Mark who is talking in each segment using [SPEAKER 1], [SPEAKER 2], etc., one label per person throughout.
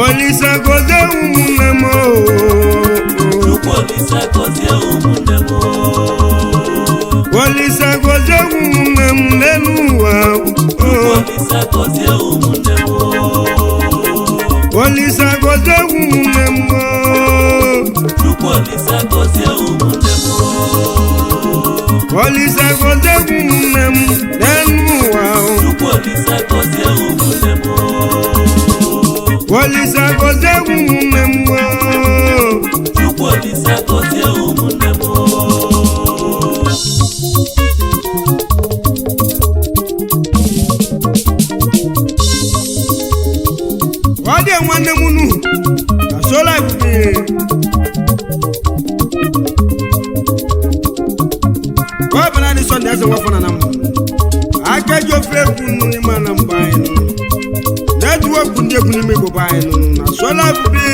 [SPEAKER 1] Olise gozie ụmụnne m oo.
[SPEAKER 2] Chukwu Olise gọzie ụmụnne m oo.
[SPEAKER 1] Olise gozie ụmụnne m n'elu ụwa
[SPEAKER 2] Chukwu
[SPEAKER 1] oo.
[SPEAKER 2] Olise gọzie ụmụnne m oo.
[SPEAKER 1] Olise gozie ụmụnne m oo.
[SPEAKER 2] Chukwu Olise gọzie ụmụnne m oo.
[SPEAKER 1] Olise gozie ụmụnne m n'elu ụwa oo.
[SPEAKER 2] Chukwu Olise gọzie ụmụnne m oo.
[SPEAKER 1] Olise gozie ụmụnne m oo.
[SPEAKER 2] Chukwu Olise gọzie ụmụnne m oo.
[SPEAKER 1] ọ dị nwanne m nu na sola ebube ọ bụ naanị sọnde eze nwafọ na m aka ji ofe egwu nnu n'ime na mba anyị nụ na-eji okwu ndị egwu n'ime igbo bụ anyị nụ na sola ebube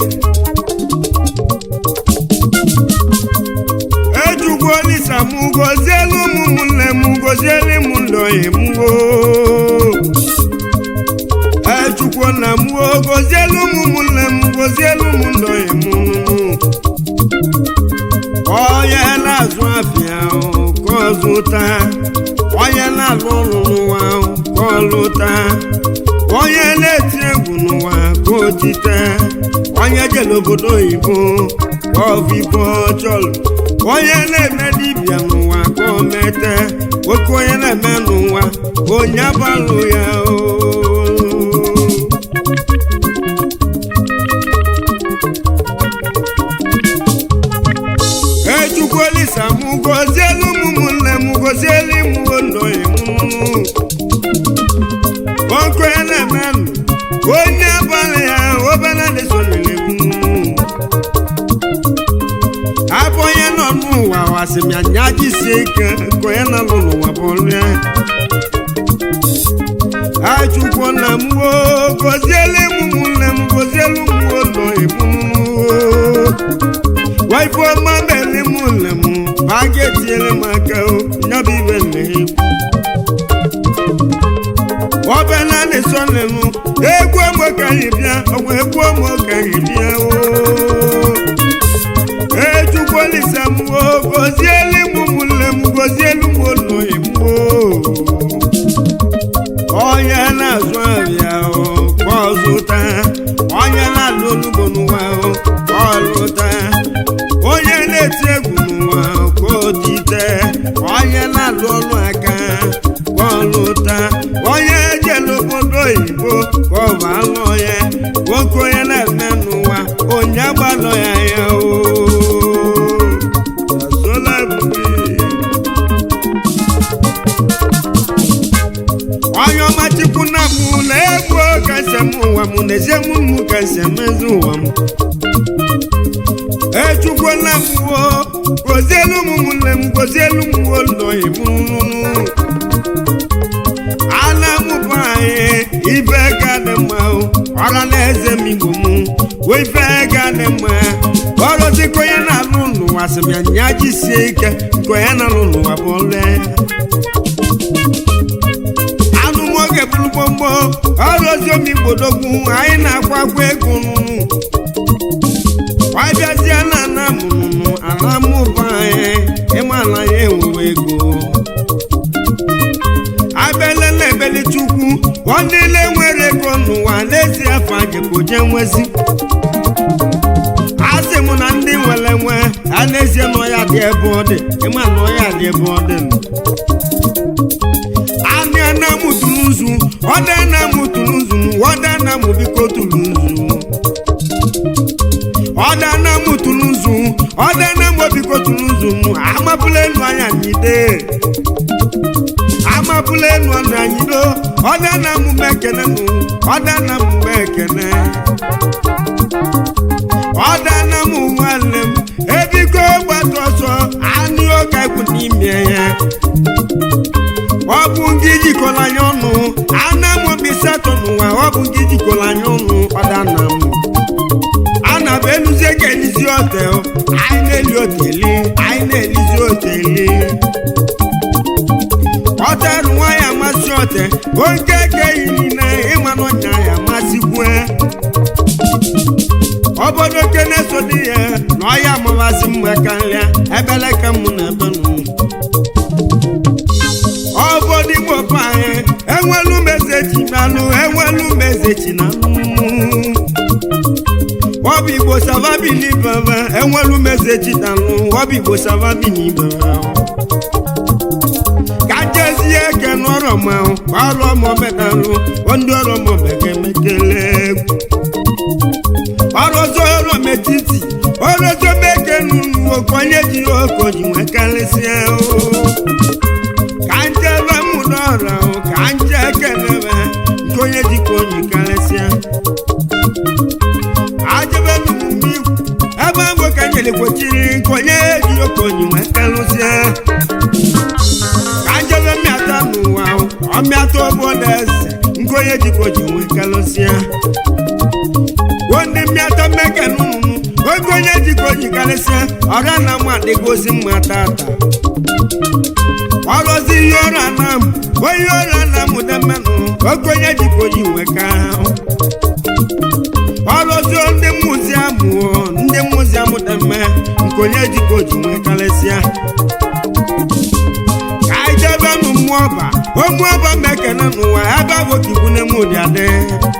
[SPEAKER 1] ejugwu olisa m gozielu ụmụ ụmụnne m gozielu m ndọghị m oo echukwu nna m o gozielu m ụmụnne m gozielu m ndọghị m onye na-azụ afịa o, ka ọ zụta onye na-alụ ọrụ n'ụwa o, ka ọ lụta onye na-eti egwu n'ụwa ka o tite onye jere obodo oyibo ka ọ bụ ibe ọ chọrọ onye na-eme dibịa n'ụwa ka o mete nwoke onye na-eme n'ụwa onye abalụ ya o echukwu olisa m gozielu m ụmụnne m gozielu m ndọghị m okenye na-emenụ onye abalị ya obere lesonere m abụ onye nọ n'ụwa wasị m ya nya jisie ike ka onye nọ n'ụwa bụ ọrụ ya achukwu na m wo gozielu m ụmụnne m gozielu m ndọghị m waifu ọma bẹ̀lẹ̀ mú lẹ̀ mú bágẹ́tì ẹlẹ́ máa kẹ́ o nyábí bẹ̀lẹ̀ ewu. wọ́n bẹ náà lè sọ lẹ́nu egwu ọmọ kẹyìn bíá ọmọ egwu ọmọ kẹyìn bíá o. ejukwu olisa mú o gozi elu mú mú lẹ̀ mú gozi elu mú lọ ìmú o. onye na-azụ ahịa o ka ọ zụta onye na-alụ olugbo n'ụwa o ka ọ lụta onye na-eti egwu n'ụwa ka o tite onye na-alụ ọrụ aka ka ọ lụta onye jere obodo oyibo ka ọ bụ alụ ya nwoke onye na-eme n'ụwa onye agbalọ ya ya o Asola ebube. onye ọma chukwu na mụ na egwu kasị m ụwa m n'ezie mụ mụ kasị emezi ụwa m echukwu na mụwo gozielu m ụmụnne m gozielu m ụlọghị m ana mụbụ anyị ife ga dị mma o, ọra na eze m igbo m wee ife ga dị mma ọrụzikwa onye na-alụ n'ụwa sị m ya nya jisie ike nke onye na-alụ n'ụwa bụ ọrụ ya anụ nwoke bụrụ gbogbo ọrụ ozi omi gbodogwu anyị na-akwa akwa ego nụnụ ọbịazie na ana mụnụnụ ala mụba anyị ịmala ya enwewe ego abịala na ebeli chukwu ọ niile nwere ego n'ụwa n'ezie afọ ajekoje nwezi asị m na ndị nwere nwe a n'ezie na ọya dị ebe ọ dị ịma na ọya dị ebe ọ dị nọ anị anamụ tụrụ nzu ọda anamụ tụrụ nzu ọda anamụ biko tụrụ nzu ọda anamụ tụrụ nzu ọda anamụ biko tụrụ nzu amapụla elu anya nyide amapụla elu anya nyido ọda anamụ mekene nụ ọda anamụ mekene ọda anamụ nwanne m ebiko gbata ọsọ anụ ọka ikwu n'ime ya ọ bụ gị jikọrọ anya ọnụ ana m obi satọ n'ụwa ọ bụ gị jikọrọ anya ọnụ ọdana m ana m eluzie ka elizi ote anyị na-eli oteli anyị na-elizi oteli ọterụ nwaanyị amasị ote oke ka eyi niile ịma n'ọnya ya amasịkwe obodo kene so dị ya na ọya amabasị mma karịa ebele ka mụ na ebe nụ obodo igbo pa anyị enwelu mezechi nanụ enwelu mezechi na ọbụ igbo savabi n'ibaba enwelu mezechi nanụ ọbụ igbo savabi n'ibaba ka jezie eke n'ọrụ ma ọrụ ọmọbedalụ ndị ọrụ ọmọbekemekele egwu ọrụzọ ọrụ metiti ọrụzọ meke nunu okonye ji okoji nwe karịsịa ka nje ebe mụrụ ọra ka nje ekelebe nke onye jikwa onye karịsịa ajebe n'omume ikwu ebe mbụ ka nyelekwechiri nke onye ji okonye nwe karịsịa ka njebe mmịata n'ụwa ọmịata obodo eze nke onye jikwa oji nwe karịsịa ndị mmịata mmeke n'ụnụ oge onye jikọ jikarịsịa ọra na mma adịgozi mma tata ọrụzi ihe ọrụ anam onye ọrụ anam demenụ oge onye jikọ ji nweka ọrụzi ndị muziam ndị muziam deme nke onye jikọ ji nwekarịsịa ka anyị jebenụ mmụọ ọba ụmụ ọba mekene n'ụwa ebe bụ kikwu na mụdị adị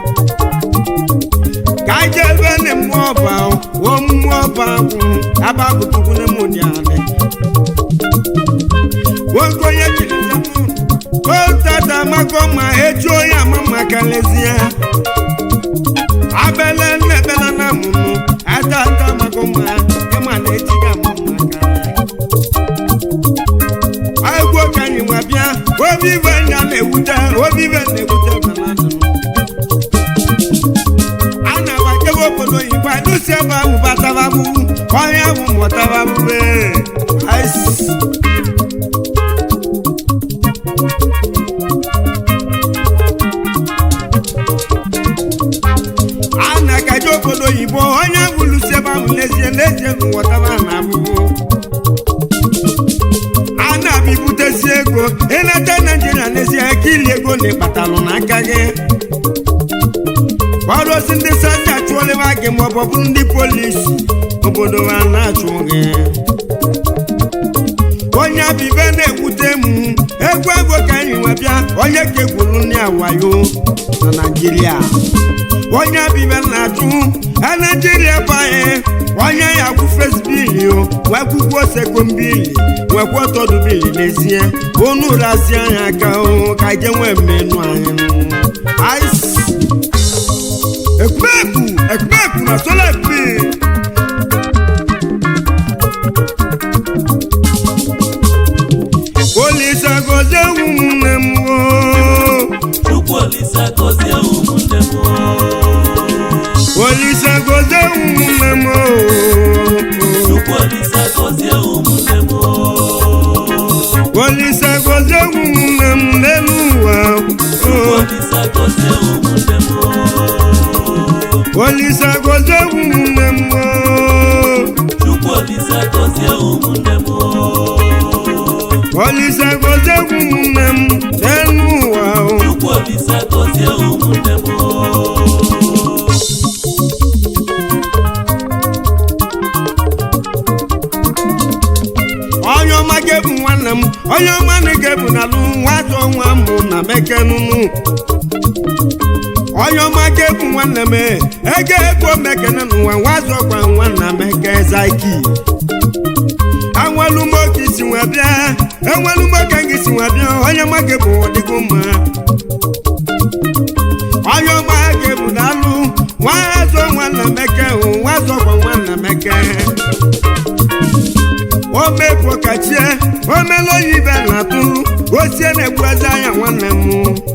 [SPEAKER 1] kaje ebe ne mmụọ ọba wo mmụọ ọba agwụ aba abụtukwu ne mụ dị adị nwoke onye jiri zemụ otata maka ma eju onye ama maka lezie abele nnebele na mụmụ atata maka ma ịma na eji ga ama maka egwu ka anyị nwa bịa obi ibe nya na-ewute obi ibe na-ewute banadụ ana m akebe obodo oyibo adụsi ebe ahụ batababu ọhịa ahụ mụtababube a na-akaje obodo oyibo onye ahụ lụsi ebe ahụ n'ezie n'ezie n'ụwọtaba na abụbụ a na-abịbutesi ego ịnata naijiria n'ezie ka ili ego na ịkpatalụ n'aka gị ọrụsi ndị sanja achụọlịwa gị ma ọ bụ bụrụ ndị polisi obodo ha na-achụ gị onye abibe na-ewute m egwu ego ka anyị nwe bịa onye ka egwuru ndị awayo na naijiria onye abibe na-achụ na naijiria bụ anyị onye ya kwụ fesbili wee kwụkwọ sekombili nwekwa ọtọdụbili n'ezie unu razie anyị aka ka je nwee mmenu anyị ice ekpepu ekpepu na sola ekpe olisa gozie ụmụnne m o
[SPEAKER 2] Chukwu Olisa gọzie ụmụnne m
[SPEAKER 1] olisa gozie ụmụnne m o
[SPEAKER 2] Chukwu Olisa gọzie ụmụnne m
[SPEAKER 1] olisa gozie ụmụnne m n'elu ụwa
[SPEAKER 2] Chukwu
[SPEAKER 1] o
[SPEAKER 2] Olisa gọzie ụmụnne m
[SPEAKER 1] olisa gozie ụmụnne m o
[SPEAKER 2] Chukwu Olisa gọzie ụmụnne m
[SPEAKER 1] olisa gozie ụmụnne m n'elu ụwa o
[SPEAKER 2] Chukwu Olisa gọzie ụmụnne m
[SPEAKER 1] onye ọma ga-ebu nwanne m onye ọma na ga-ebu n'alụ nwazọ nwa mụ na mekenunu onye ọma ga-ebu nwanne m ego ego mekene n'ụwa nwazọ gwa nwanna meke zaki anwelumoke isi nwe bịa enwelumoke gị si nwe bịa onye ọma ga-ebu ọdịgo mma onye ọma ga-ebu n'alụ nwazọ nwanna meke hụ nwazọ gwa nwanna meke omefu kachie omela oyibe na-atụ osie na-egbu eze anya nwanne m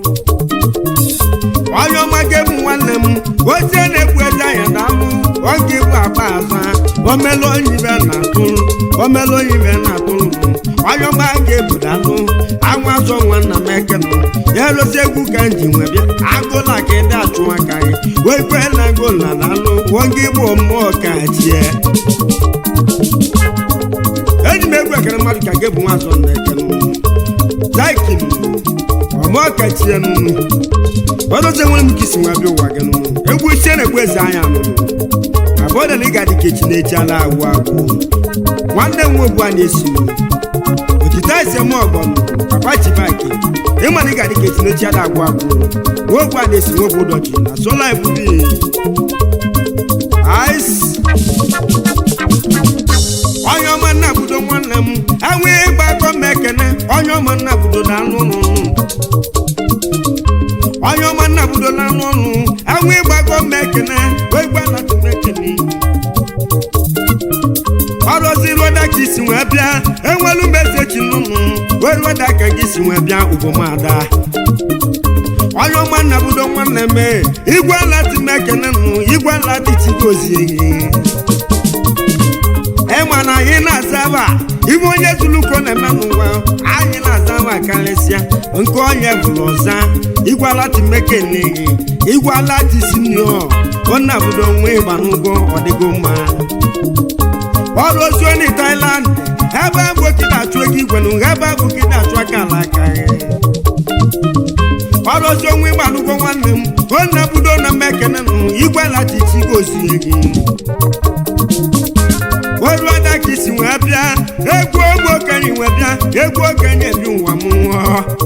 [SPEAKER 1] onye ọma ga-ebu nwanne m osie na-egbu eze anya na-alụ oge bụ akpa azụ omela oyibe na-atụ omela oyibe na-atụ onye ọma ga-ebu dalụ anwa azọ nwanna m ekene ya erosi egwu ka m ji nwe bịa agụla ka ịdị achụ aka gị wee kwe na agụla na-alụ oge bụ mmụọ ka chie eji m egwu ekere mmadụ ka ga-ebu nwa azọ na ekene laikin ọmụọ kachie nunu ọdọzi nwere m ka isi nwa bịa ụwa gị nunu egwu isie na-egbu eze anya nunu odele ga-adị ka echi na-echi ala agwụ agwụ nwanne m nwobu a na-esi otite isem ọgọnụ papa chibaki ịmana ị ga-adị ka echi na-echi ala agwụ agwụ nwobu a na-esi nwobu ụdọchi na sola ebubi ice onye ọma nna budo nwanne m enwe ịgbakọ m ekene onye ọma nna budo na anụ ụlụ onye ọma nna budo na anụ ụlụ enwe ịgbakọ m ekene wee gba na tumekene ọrụzi rweda ka isi wee bịa enwelu mesechi nnụnụ wee rweda ka gị si wee bịa ugomada onye ọma nna budo nwanne m igwe ala timekene nụ igwe ala dịchigozie ịma na anyị na-aza aba ibe onye zuluko na-eme n'ụwa anyị na-aza aba karịsịa nke onye bụrụ ọza igwalatimekeneghi igwalatisinio ona budo nwe ịgba n'ụgwọ ọdịgo mma ọrụ ozuoni Thailand ebe abụ kịta achụ ego igwe na ebe abụ kịta achụ aka ala aka ọrụ ozi onwe ịgba n'ụgwọ nwanne m ona budo na mmekene nụ igwalatichigozie gị oru ada ka isi wee bịa egwu ogbe okenye wee bịa egwu okenye bi ụwa m nwụọ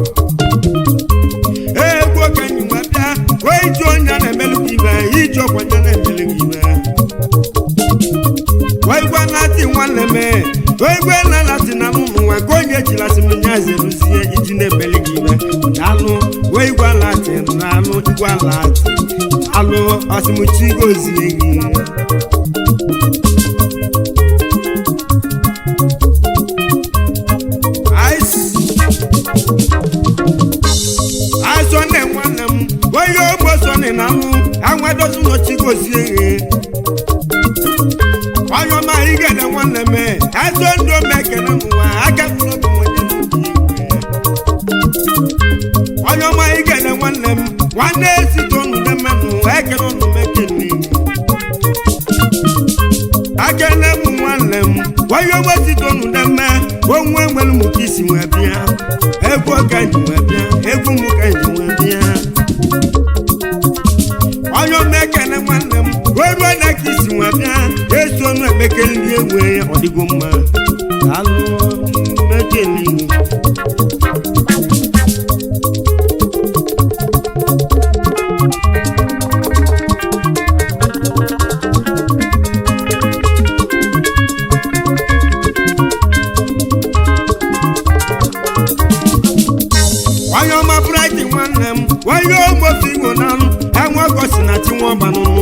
[SPEAKER 1] egwu okenye wee bịa wee iji onye a na-emelu gị ibe iji ọkwanye na-emelu gị ibe wee gwa lati nwanne m wee gwa na lati na mụmụ nwa ka onye ejilasi m nya zeruzie iji na-emelu gị ibe alụ wee gwa lati na alụ igwa lati alụ ọsịmụchi gozie gị asọnne nwanne m onye ogbo sọnne na mụ anwadozi nọchi gozie ihe onye ọma igede nwanne m azọ ndụ mekene n'ụwa agafula bụ onye onye ọma igede nwanne m nwanne esito nụde mmenụ ekene ụnụ mekene akene bụ nwanne m onye ogbo sito nụde mme onwe nwere m ka isi wee bịa egwu ka nji wee bịa egwu m ka nji wee bịa onye ọma ekene nwanne m wee ruo na ka isi wee bịa eso ọnụ ekpekere ndị egwu ya ọ dịgo mma alụ mekene onye ọma bright nwanne m onye ogbofi igbo na anụ enwe ọgọsi na chinwọbanụnụ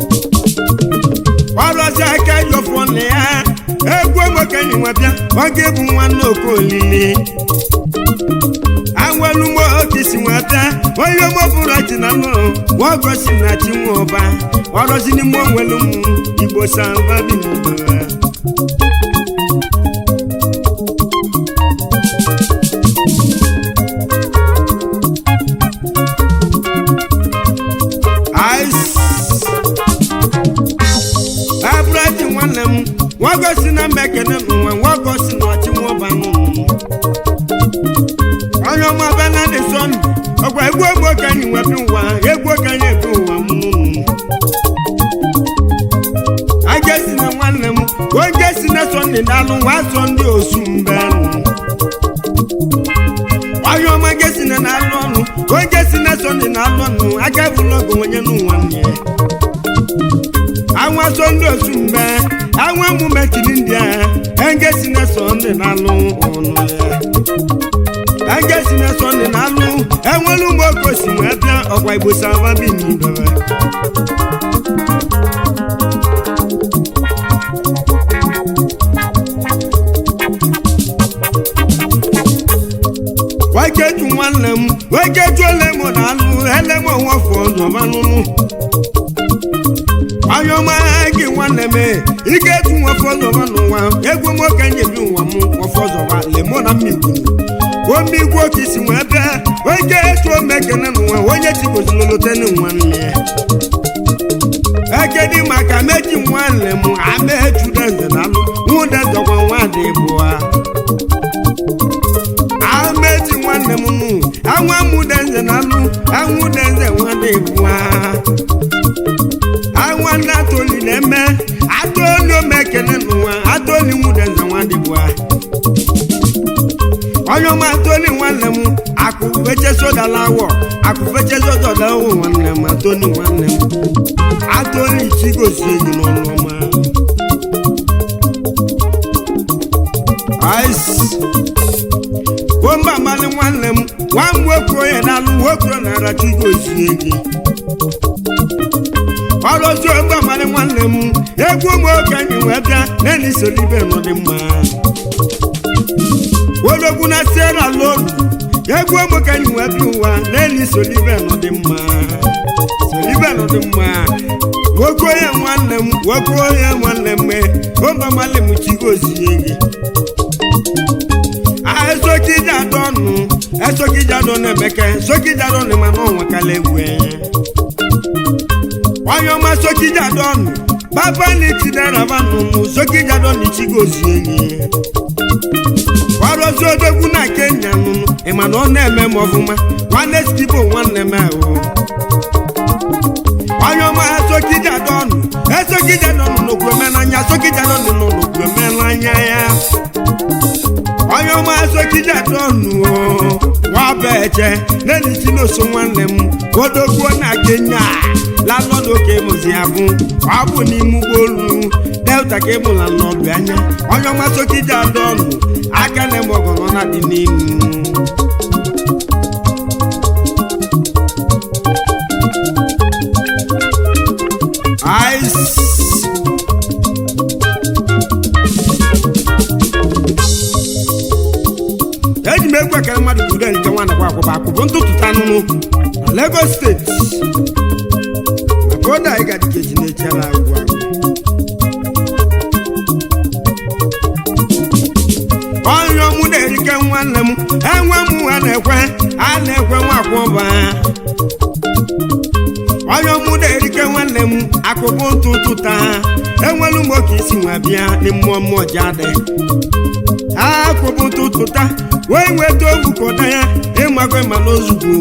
[SPEAKER 1] ọrụzi aka jọfọ nne ya egwu ogbokenyi nwebịa oge bụ nwanne okolili anwelu mgbe okisi nwebịa onye ogbofuru ji na nụ nwaọgọsi na chinwọba ọrụzi n'ime onwelu m igbo samba bi n'igbo abụrụji nwanne m nwagosi na mba ekene n'ụwa nwagosi na ọchị nwọba n'ụwa onye ọma benadi sọnde ọgwa egwu ogbo okenye webi ụwa egwu okenye ebi ụwa m agesi na nwanne m onye si na sọnde dalụ nwa sọ ndị osu mbe onye ọma gesi na na-alụ ọnụ onye si na sọnde na-alụ ọnụ aka bụlụ ogo onye n'ụwa nne ya àwọn sọ́ndé oṣù mbẹ́ àwọn múmẹ́ tìlí ndíà ẹ̀ńgẹ́ sinẹ́ sọ́ndé n'alú ọ̀nù yẹ. ẹ̀ńgẹ́ sinẹ́ sọ́ndé n'alú ẹ̀wọ̀n ló mọ̀ kó sì wọ́n ẹ̀bíà ọ̀pọ̀ ìbò sáfà bí mi bẹ̀rẹ̀. wákẹ́tù nwanne m wákẹ́tù ẹlẹ́mọ̀ n'alú ẹlẹ́mọ̀ wọn fọ̀ ọ̀zọ̀mọ́ nínú onye ọma gị nwanne m ike etu nwefe ọzọba n'ụwa egwu nwoke nyebi ụwa m nwefe ọzọba lemo na mmigwu omigwu oke isi wee bịa oke etu omekene n'ụwa onye chigozilolote n'ụwa nne ekedi maka meji nwanne m amechu deze na alụ nwudeze gwa nwadị bụa ameji nwanne m nụ anwa mudeze na alụ anwudeze nwadị bụa anwa nna toli na-eme toni nwudenze nwadịbụa onye ọma toni nwanne m akụ feche sodala awọ akụ feche sodala awọ nwanne m atoni nwanne m atoni chigozie gị n'ọnụ ọma ice bomba mmanụ nwanne m nwa m nwoke onye na-alụ nwoke na-ara chigozie gị ọlọzi ogbe mmanụ nwanne m egwu ụmụ okenye wee bịa n'eli solibe nọ dị mma ologwu na sierra lonu egwu ụmụ okenye wee bịa ụwa n'eli solibe nọ dị mma solibe nọ dị mma nwoke onye nwanne m nwoke onye nwanne m bomba mmanụ m chigozie gị esokija dọnụ esokija dọnụ emeke sokija dọnụ mana ọnwekala egwu enye onye ọma sokija dọnụ baba na itideraba nụnụ sokija dọnụ chigozie gị ọrụzi odogwu na kenya nụnụ ịma na ọ na-eme m ọfụma nwanne skibo nwanne m ahụ onye ọma esokija dọnụ esokija dọnụ n'okwu omenanya sokija dọnụ nọ n'okwu omenanya ya onye ọma sokija dọnụ wabeje n'eliti n'oso nwanne m odogbuo na kenya lalọdụ oke mụzi abụ ọ bụ n'ime ụgbọelu delta ka ịmụla n'ọdụ anya onye ọma sokija dọnụ aka na eme ọgọnọ na dị n'ihu ice eji m egwu ekele mmadụ ka ude nke nwa nakwa akwụba akwụbụ ntụtụta nụnụ na Lagos steeti maka oge anyị ga dịka eji na-echere agwụ agwụ onye ọmụ na-erike nwanne m enwe m ha na-ekwe a na-ekwe nwa akwụba onye ọmụ na-erike nwanne m akụkụ ntụtụta enwelu m oke isi nwa bịa dị mmụọ mmụọ ji adị akụbụ tụtụta wee nweta ogwu kọda ya ịmago ma n'ozugbo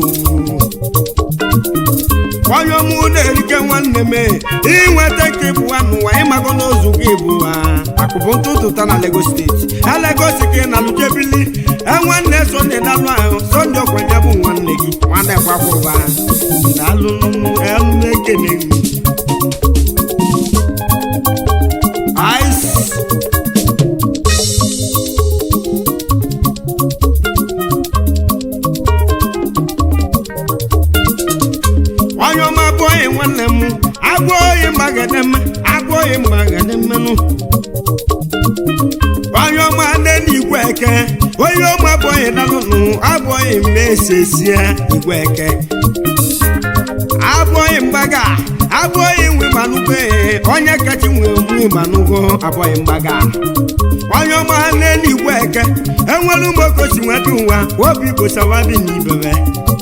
[SPEAKER 1] onye ọmụ na-erike nwanne m inweta ka ịbụwa n'ụwa ịmago n'ozugbo ịbụwa akụbụ ntụtụta na Lagos steeti a Lagos ka ị na-alụjebili nwanne sonde dalụ ahụ sonde ọkwanye bụ nwanne gị nwanne gbakwụba dalụ ekene ice onye ọma abụghị nwanne m agụoyi mgbagedeme agụoyi mgbagedemmenụ onye ọma nne igwe eke onye ọma abụghị dalụnụ abụghị mmesesie igwe eke abụghị mgbaga abụghị nwe manụgo onye kacha nwe nwe manụgo abụghị mgbaga onye ọma nne igwe eke enwere ụmụokosi nweta ụwa obi gosawabi na ibebe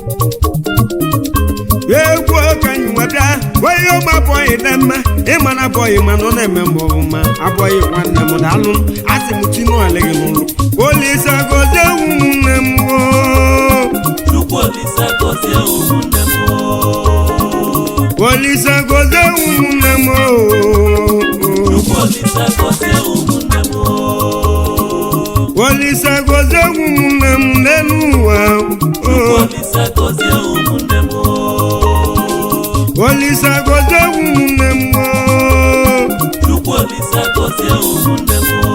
[SPEAKER 1] egwu okenye nweta onye ụmụ abụghị dị mma ịma na abụghị mana ọ na-eme mgbe ọbụma abụghị nwanne m daalụ asị m chinuale gị n'ụlọ olise gozie ụmụnne m oo.
[SPEAKER 2] Chukwu Olise gọzie ụmụnne m oo.
[SPEAKER 1] olise gozie ụmụnne m oo.
[SPEAKER 2] Chukwu Olise gọzie ụmụnne m oo.
[SPEAKER 1] olise gozie ụmụnne m n'elu ụwa
[SPEAKER 2] Chukwu
[SPEAKER 1] oo.
[SPEAKER 2] Olise gọzie ụmụnne m oo.
[SPEAKER 1] olise gozie ụmụnne m oo.
[SPEAKER 2] Chukwu Olise gọzie ụmụnne m oo.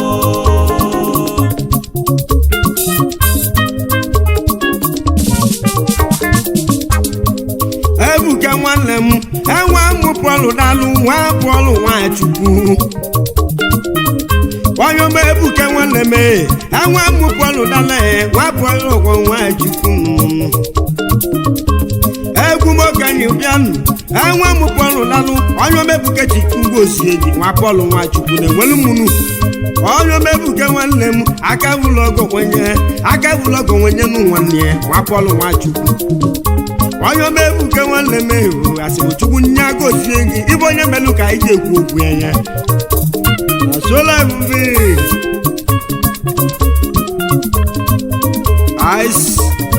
[SPEAKER 1] ebuka nwanne m enwe mụ pọlụ dalụ nwa pọlụ nwachukwu onye ọma ebuka nwanne m enwe mụ pọlụ dalụ nwa pọlụ ụgwọ nwachukwu egwu m okenye bịanụ enwe mụ pọlụ dalụ onye ọma ebuka chukwu gosie gị nwa pọlụ nwachukwu na-enwelu mụnụ onye ọma ebuka nwanne m aka bụlụ ọgọ nwenye aka bụlụ ọgọ nwenye nụ nwanne ya nwa pọlụ nwachukwu onye ọma ebuke nwanne m ehu asịrị chukwu nye gozie gị ịbụ onye melụ ka anyị ji ekwu okwu anya na sola ebube ice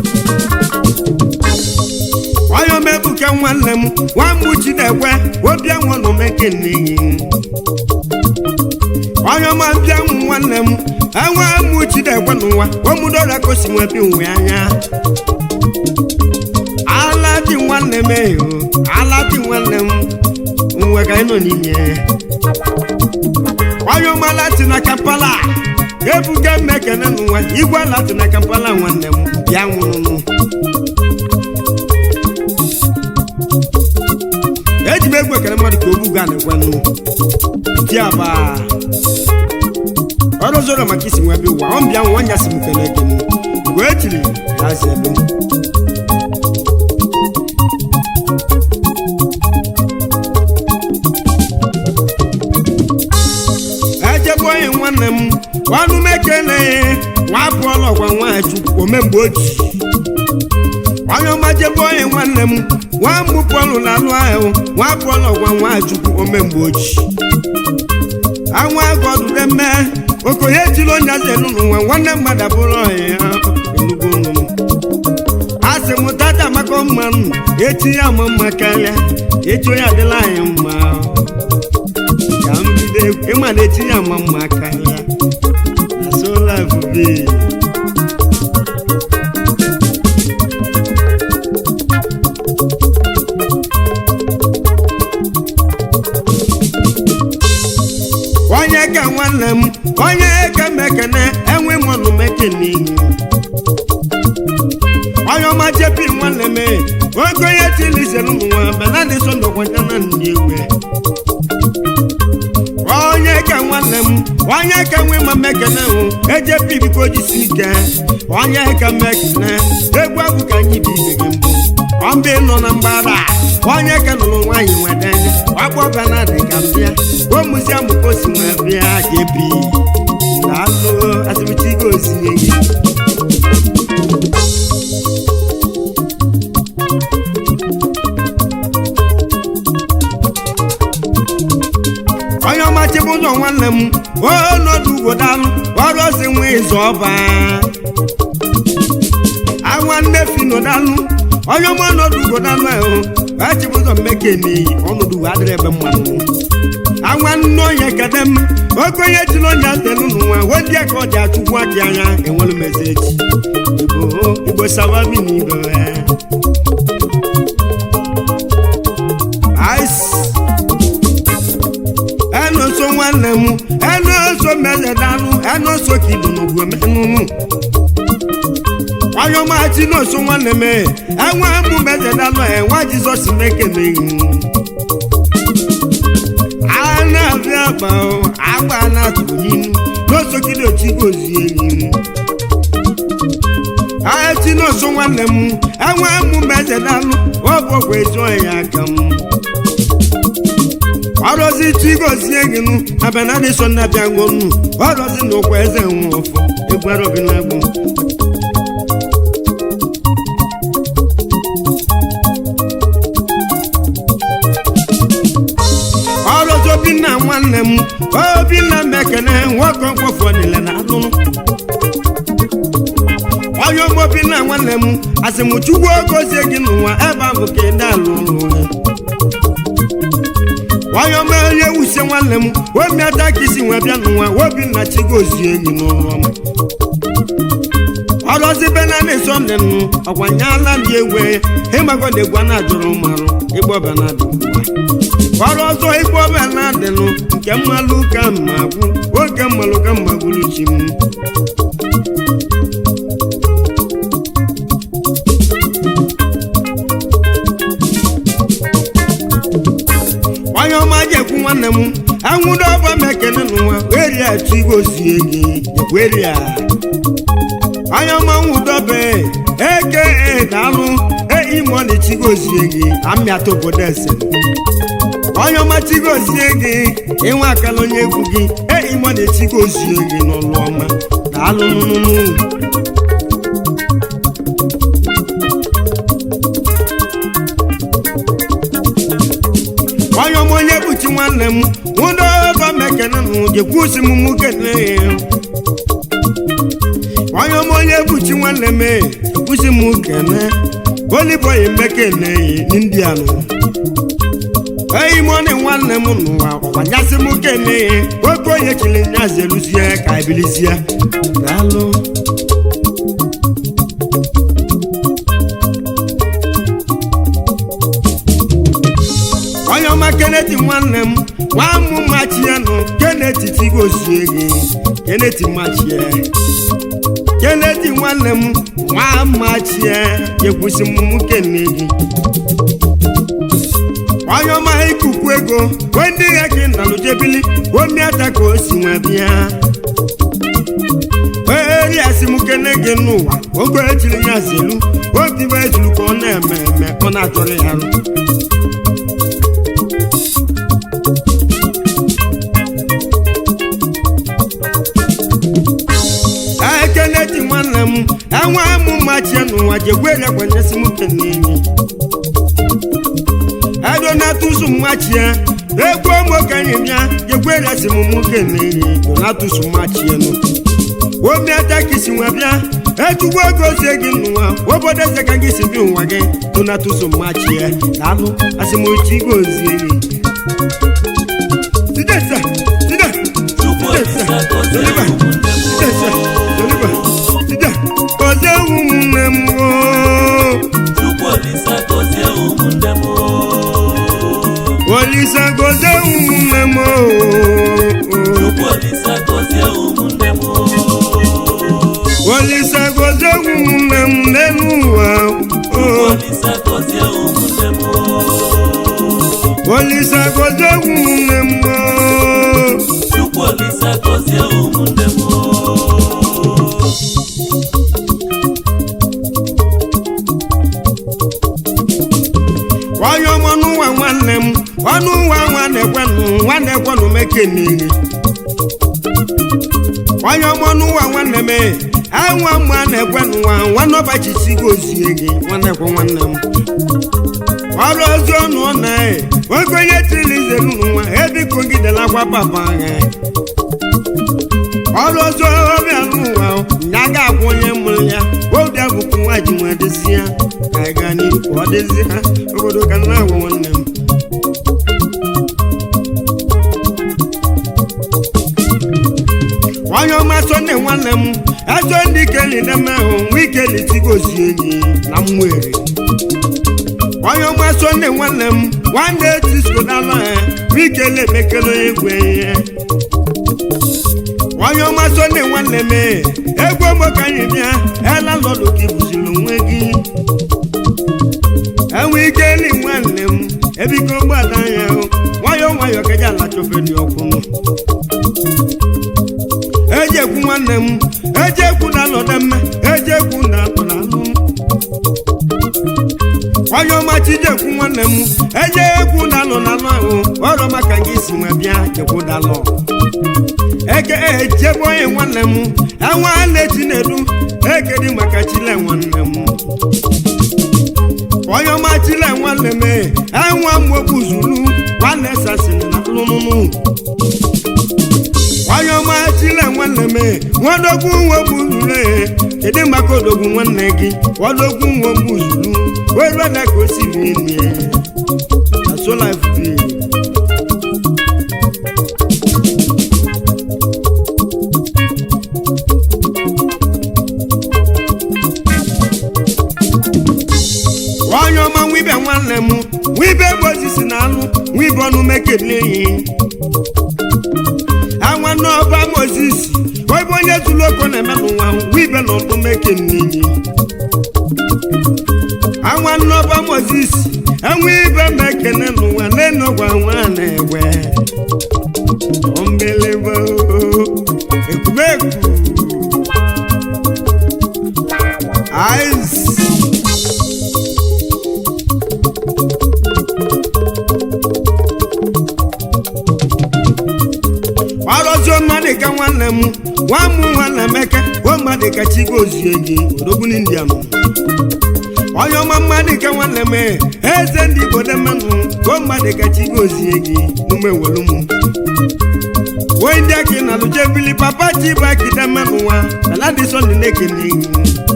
[SPEAKER 1] onye ọma ebuke nwanne m nwamgbu chinekwe obi enwenụ mekene onye ọma mbịa nwụ nwanne m enwe mụ chidekwe n'ụwa omudora kosi nwe bi nwe anya ala dị nwanne m eyo ala dị nwanne m nwe ka ịnọ n'ime onye ọma lati na kampala ebuga mmekene n'ụwa igwe lati na kampala nwanne m bịa nwụrụnụ eji m egwu ekele mmadụ ka ogbu gaa na-ekwenụ di aba ọrụ zoro maka isi nwa bịa ụwa ọ mbịa nwa nya si m kele gị mgbe e tiri ya zi ebe m ejebe onye nwanne m ọnụ m ekele nwa apụọla ọgwa nwa chukwu omemgbe oji onye ọma jebe onye nwanne m nwa mbụ pọlụ na alụ ahụ nwa apụọla ọgwa nwa chukwu omemgbe oji anwa agọdụde mme okonye tiri onye aza elu n'ụwa nwanne mmadụ abụrụ ọhịa ya enugwu nnụnụ a sị m tata maka mmanụ echi ya ma mma karịa echi onye adịla anyị mma ka m bido egwu ịma na echi ya ma mma karịa na so life be onye ka nwanne m onye ka mekene enwe mmanụ mekene onye ọma jepi nwanne m oge onye tilisere ụmụ nwa benadị so ndọkwanya na ndị ewe onye ka nwanne m onye ka nwe ma mekene hụ ejepi biko jisi ike onye ka mekene egwu abụ ka anyị bụ ibe gị mbụ ọmbe nọ na mgbara onye ka nụrụ nwaanyị nwede ọkpọ benadị ka mbịa o muziam ka o si nwe bịa jepi daalụ asịmchigo ozinye gị onye ọma chebe ụzọ nwanne m ọnọdụ ugodalụ ọrụ ozi nwa ịzọ ọba awa nnefi nọdalụ onye ọma ọnọdụ ugodalụ ahụ echebe ụzọ mmekene ọnọdụ ugo adịrị ebe mmanụ awa nne onye kede m oke onye chiri onye atelu n'ụwa wedie ka ọ dị achụkwu aka anya enwere meseji igbo igbo sababi na ibe ice ẹnu so nwanne m ẹnu so mẹlẹdanu ẹnu so kìlù n'ogwu ẹmẹnunu wáyọmáàtì náà so nwanne m ẹwọn ẹmu mẹlẹdanu ẹ wá jizọs mẹkẹlẹ yìí ana fi àgbà ọ àgbà náà tó yìí n'oso kìlù òtí kò sí èyí ayẹtì náà so nwanne m ẹwọn ẹmu mẹlẹdanu ọ bụ ọgwụ ezu ọya aka m ọrọzi chigozie gị nụ abenadị so na bịa ngonu ọrọzi na ụkwa eze nwe ọfọ egwerobinagbo ọrọzi obinna nwanne m obinna mekene nwoke mkpọfọ niile na anụnụ onye ọma obinna nwanne m asịmụchukwu ogozie gị n'ụwa ebe ahụ ka ị dalụ ụlọ onye ọma onye wusie nwanne m omi ata ka isi nwe bịa n'ụwa obinna chigozie enyi n'ụlọ ọma ọrọzi benani sọnde nụ ọkwanyela ndị egwe ịmago na egwu a na-ajụrụ marụ ịgbọba na adị ọrụ ọzọ ịgbọba na adịnụ nke mmalụ ka mma gwụ oge mmalụ ka mma gwụrụ chi m onye ọma jekwu nwanne m anwụdo ọba m ekene n'ụwa weria chigozie gị weria onye ọma nwụdobe eke daalụ eimoni chigozie gị amịata obodo ese onye ọma chigozie gị ịnwe akala onye egwu gị eimoni chigozie gị n'ụlọ ọma daalụ nụnụnụ onye ọma onye bụchi nwanne m nwụdo ọba m ekene nụ jekwusi m mụ kene onye ọma onye bụchi nwanne m kwụsị m kene oliboyi mekene india nụ eyi mọni nwanne m n'ụwa ọkwanyasị m kene oke onye chiri nya zeluzie ka ebilizie daalụ onye ọma keneti nwanne m nwa mụ machie nụ keneti tigozie gị keneti machie keneti nwanne m nwa machie jekwusi m kene gị onye ọma ikuku ego wee ndị ya gị nalụjebili omiata ka o si nwe bịa eri asị m kene gị n'ụwa ogo echiri ya zelu obibe ezuru ka ọ na-eme eme ọ na-achọrọ ya rụ ekeneti nwanne m enwe mụ machie n'ụwa jegwere kwanyesi m kenenyi edonatus mmachie egwu omokenye bịa jegwere si m mụ kenenyi donatus mmachie nụ omiatakisi nwa bịa echukwu ego zie gị n'ụwa obodo eze ka gị si bi ụwa gị donatus mmachie daalụ asịmochi gozie gị Side, sir. Side.
[SPEAKER 2] Chukwu Olisa gọzie ụmụnne m
[SPEAKER 1] Gọzie ụmụnne m oo.
[SPEAKER 2] Chukwu Olisa gọzie ụmụnne m
[SPEAKER 1] Olisa gọzie ụmụnne m oo.
[SPEAKER 2] Chukwu Olisa gọzie ụmụnne m
[SPEAKER 1] Olisa gọzie ụmụnne m n'elu ụwa
[SPEAKER 2] Chukwu
[SPEAKER 1] oo.
[SPEAKER 2] Olisa gọzie ụmụnne m
[SPEAKER 1] Olisa gọzie ụmụnne m oo.
[SPEAKER 2] Chukwu Olisa gọzie ụmụnne m
[SPEAKER 1] onye ọma n'ụwa nwanne m ọnụ ụwa nwanne kwenụ nwanne kwenụ mekenere onye ọma n'ụwa nwanne m enwe mma na-ekwenụ nwa nwanne ọbachi si gozie gị nwanne kwa nwanne m ọrụ ozi ọnụ ọ na oge onye tiri izelu nwa ebiko gidelakwa papa ha ọrụ ozi ọbịa n'ụwa ya ga-agwụ onye mụrụ ya obi abụkwu nwa ji nwa dịzi ya ka anyị gaa n'ihu ka ọ dịzi ha obodo ka nna agwa nwanne m onye ọma sonde nwanne m ezo ndị keli na-eme ahụ nwa ikeli tigozie enyi na mwere onye ọma sonde nwanne m nwanne tiskodala ya nwa ikeli emekele onye egwu ihe onye ọma sonde nwanne m egwu ogbo ka anyị bịa ela lọdụ gị bụziri onwe gị enwe ike eli nwanne m ebiko gbada anya hụ nwayọọ nwayọọ ka eji ala chọfeli ọkwụnụ eji ekwu nwanne m eji ekwu na alọda mma eji ekwu na alọda alụ onye ọma chijekwu nwanne m eji ekwu na alọ na alụ ahụ ọrụ maka gị si nwe bịa jekwu dalọ eke ejebe onye nwanne m enwe a na-eti na-edu ekedi maka chile nwanne m onye ọma chile nwanne m enwe mmogbu zulu nwanne sasịrị na lụnụnụ onye ọma chile nwanne m nwadogwu nwogbu zulu kedu maka odogwu nwanne gị odogwu nwogbu zulu weruela ka o si rie na solif onye ọma nwibe nwanne m nwibe bụ osisi na anụ nwibe ọnụ mekele ya nwanne ọba mozis obe onye zuru oko na-eme n'ụwa nwibe na ọdụ mekele nwanne ọba mozis enwe ibe mekene n'ụwa n'enogwa nwa na-egwe ombelebo ekubeku ice ọrọzie mmadụ ka nwanne m nwa m nwanne emeka o mmadụ ka chi gozie gị odogwu india m onye ọma mmadụ ka nwanne m eze ndị igbo dị mmanụ o mmadụ ka chi gozie gị n'ume welu m wee ndị aka na lụje bili papa chi bụ akide mmanụ nwa aladison na-ekene gị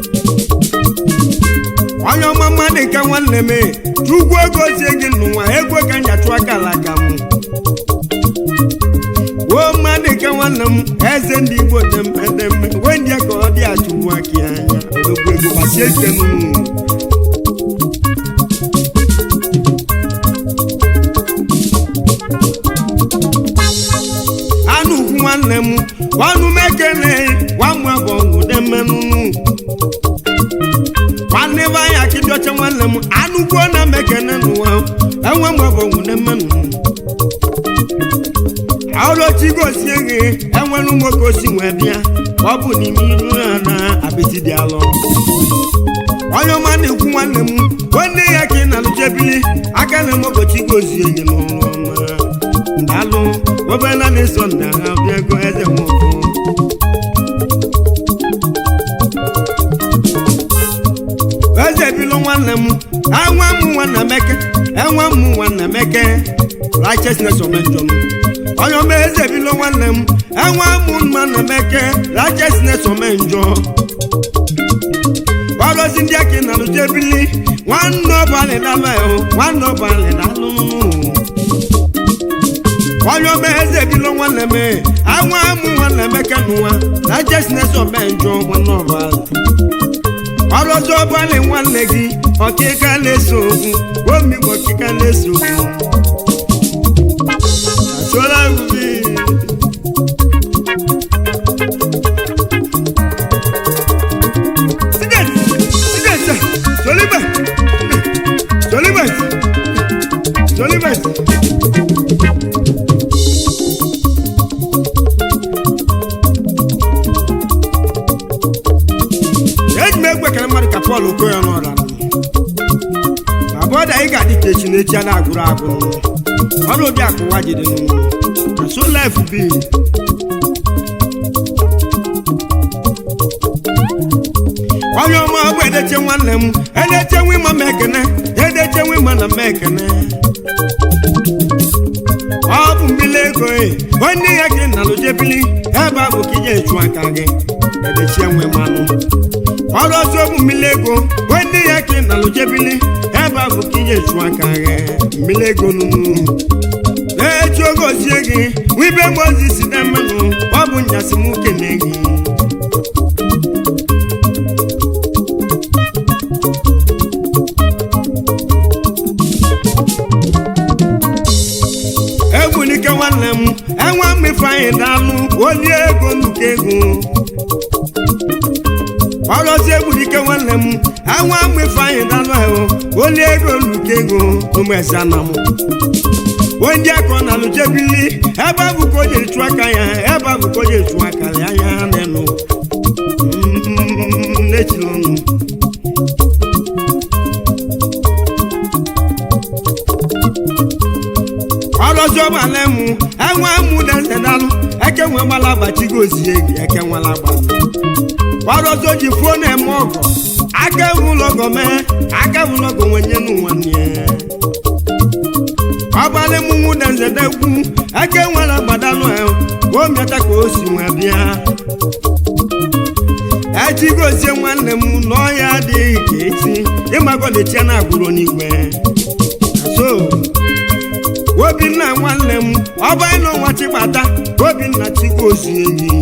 [SPEAKER 1] onye ọma mmadụ ka nwanne m chukwu ego zie gị n'ụwa ego ka nyachụ aka ala ka m o mmadụ ike nwanne m eze ndị igbo demedeme wee ndị ka ọ dị achụgbu aka ya anya odogwu ego gbasie ike n'ụmụ anụ ugwu nwanne m ọnụ m ekele nwamma bụ ọgwụde mmenụ nwanne be anya akịdị ọcha nwanne m anụ gwuo na m ekele n'ụwa enwe m bụ ọgwụde mmenụ ọrụchi gosie gị enwere nwoke osi wee bịa ọ bụ n'ime iru ya na apịtị dị alọ onye ọma na-ekwu nwanne m nwanne ya ka ị na-alụchebili aka na mokochi gozie gị n'ụlọ ọma ndalụ obela na-eso nna ha bịago eze nwoke eze bilo nwanne m enwe m nwanna meke enwe m nwanna meke righteousness omenjọ m onye ọma eze bilo nwanne m enwe m nwanna meke righteousness omenjọ ọrụzi ndị aka na alụjebili nwanne ọbalị dalụ ahụ nwanne ọbalị dalụ onye ọma eze bilo nwanne m enwe m nwanna meke n'ụwa righteousness omenjọ nwanne ọbalị ọrụ ọzọ ọbalị nwanne gị ọkịka na-eso okwu omigbo ọkịka na-eso okwu achọla ubi Solibet! Solibet! eji m egwu ekele mmadụ ka Pọl Okoye n'ọra abụọ da ị ga-adị ka echi n'echi a na-agụrụ agụ ọrụ obi akụwa jide na so life bi onye ọma ọ bụ edeche nwanne m edeche nwa ịma m ekene edeche nwa ịma na m ekene ọ bụ mbili ego e onye ya gị na lụjebili ebe a bụ ka ije echu aka gị edechie nwe mmanụ ọrụ ọzọ bụ mmiri ego onye ya ka ị na lụjebili ebe a bụ ka ije echu aka gị mmiri ego nunu na-echi oge ozie gị wibe mozi si na mmanụ ọ bụ nyasị m kene gị egwulike nwanne m enwe mmefu anyị daalụ olie ego nnukwu ego ọrụzi egwulike nwanne m enwe mmefu anyị daalụ ahụ olie ego nnukwu ego ụmụezana m onye aka ọ na-alụjebili ebe a bụ ka o jiri chụọ aka ya ebe a bụ ka o jiri chụọ aka ya anya n'elu n'echiri ọnụ ọrọzi ọgbala mụ enwe mụ desedalụ eke nwe gbala agbachigo ozie gị eke nwela agba ọrọzi o ji fuo na-eme ọgọ aka ewu ụlọgọ mee aka ewu ụlọgọ nwenye n'ụwanne ọgbalị mụ mụ dezedekwu eke nwere agbadalụ o mịata ka o si nwe bịa echigozie nwanne m n'ọhịa adịghị ka echi ịmagọlichia na agbụrụ n'igwe so obinna nwanne m ọba n'ọnwa chigbata obinna chigozie enyi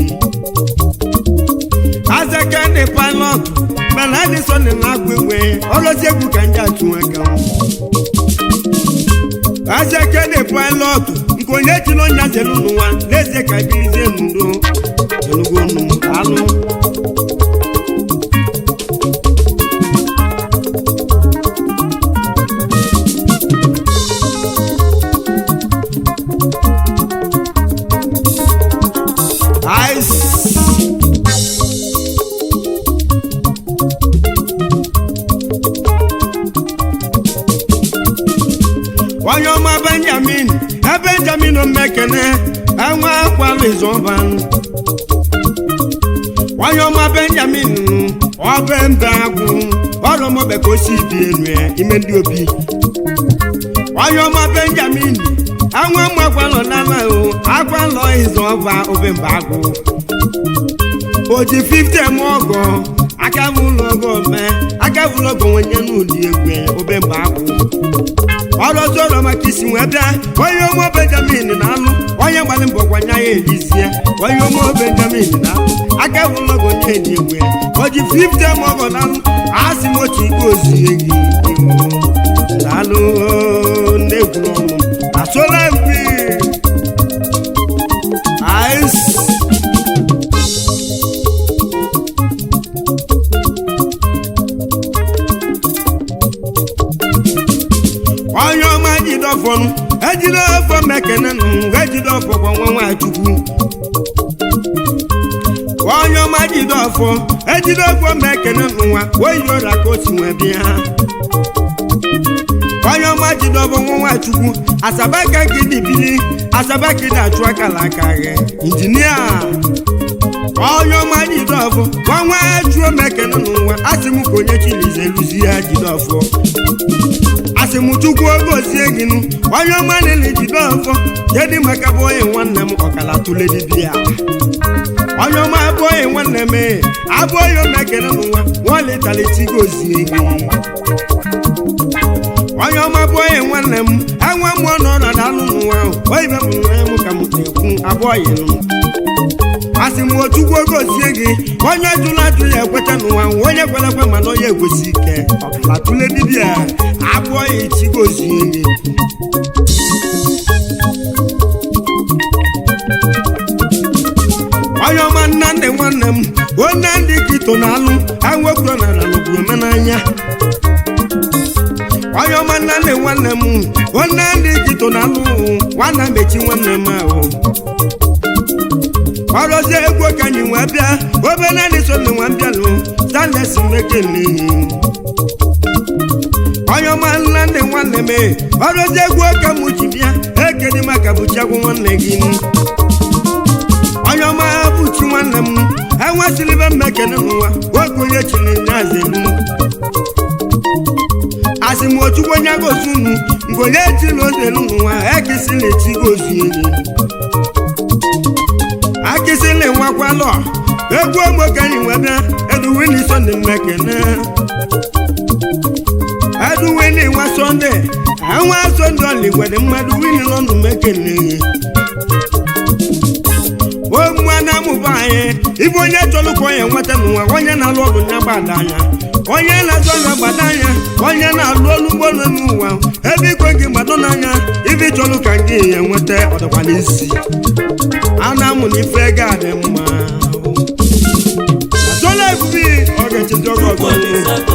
[SPEAKER 1] azakene pilot mana adịsọn na-agba igwe ọlọzi egwu ka ndị achụnwega azakene pilot nke onye chiri onye zere n'ụwa n'ezie ka birizie n'udo enugonu alụ Ice. onye ọma benjamin ebenjamin omekene enwe akwalụ izọba onye ọma benjamin ọbe mbe agwụ ọrụmọbe ka o si bi enu ya ime ndị obi onye ọma benjamin enwe mma agwalọ n'ala o agwalọ izọba obe mbe agwụ o ji 50 eme ọgọ aka bụ ụlọ ọgọ mee aka bụ ụlọ ọgọ nwenye n'ụlọ egwe obe mbe agwụ ọrụ ọzọ ọrụ maka isi wee bịa onye ụmụ benjamin na-alụ onye gbalị mbọ gwanya elizie onye ụmụ benjamin na aka bụlọgụ onye dị egwu ya o ji 50 mọgọ na asị m otu ikpe ozie gị daalụ na-egwu ọnụ asola mpi ice onye ọma jidọfọnụ ejide ọfọ mekene nụ ejide ọfọ kwa nwa nwachukwu onye ọma jide ọfọ ejide ọfọ mekene nwa oyi ọra ka o si nwe bịa onye ọma jide ọfọ nwa nwachukwu asabaka gị dibili asabaka dị achụ akala aka gị injinia onye ọma jide ọfọ nwa nwa chuo mekene nwa asị m ka onye chilize eluzi ya jide ọfọ asị m chukwu oge ozie gị nụ onye ọma niile jide ọfọ jedị maka bụ onye nwanne m ọkala tụle dibịa onye ọma abụ onye nwanne m ee, abụ onye omekere n'ụwa nwalitalichigo ozie gị onye ọma bụ onye nwanne m enwe mmụọ nọ na dalụ n'ụwa ahụ oyibe m nwe m ka m na-ekwu abụọ yi nụ asị m ochukwu oge ozie gị onye jụrụ ajụ ya ekweta n'ụwa ahụ, onye kwere ekwe mana onye egosi ike ọkala tụle dibịa abụọ ya echigo ozie gị onye ọma nnandị nwanne m onye ndị kito na alụ enwekwuro na nalụbụ omenanya onye ọma nnandị nwanne m onye ndị kito na alụ nwanna mechi nwanne m ahụ ọrụzie egwu ka anyị wee bịa obere ndị so na nwa bịalụ stanlesi mekele onye ọma nnandị nwanne m ọrụzie egwu ka m ji bịa ekedi maka bụchagwu nwanne gị onye ọma bụchi nwanne m enwesịrị ibe mmekene n'ụwa nwoke onye chiri nyazelu asị m ochukwu onye gozi unu mgbe onye chiri ozelu n'ụwa ekisili echi gozi enyi akịsịlị nwakwalọ egwu ogbo ka anyị wee bịa eduwini sọnde mmekene eduwini nwa sọnde enwe sọnde ọligwere mmadụ wini lọndụ mekene omụa na amụba anyị ibe onye chọrọ ka onye nweta n'ụwa onye na-alụ ọrụ ya gbada anya onye na-azọ ya gbada anya onye na-alụ ọrụ ụgbọelu n'ụwa ebe ikwe gị gbado n'anya ibe chọrọ ka gị ya nweta ọdịkwa n'isi a na-amụ na ife ga adị mma azọla ebubi ọ ga-echezi oge ọzọ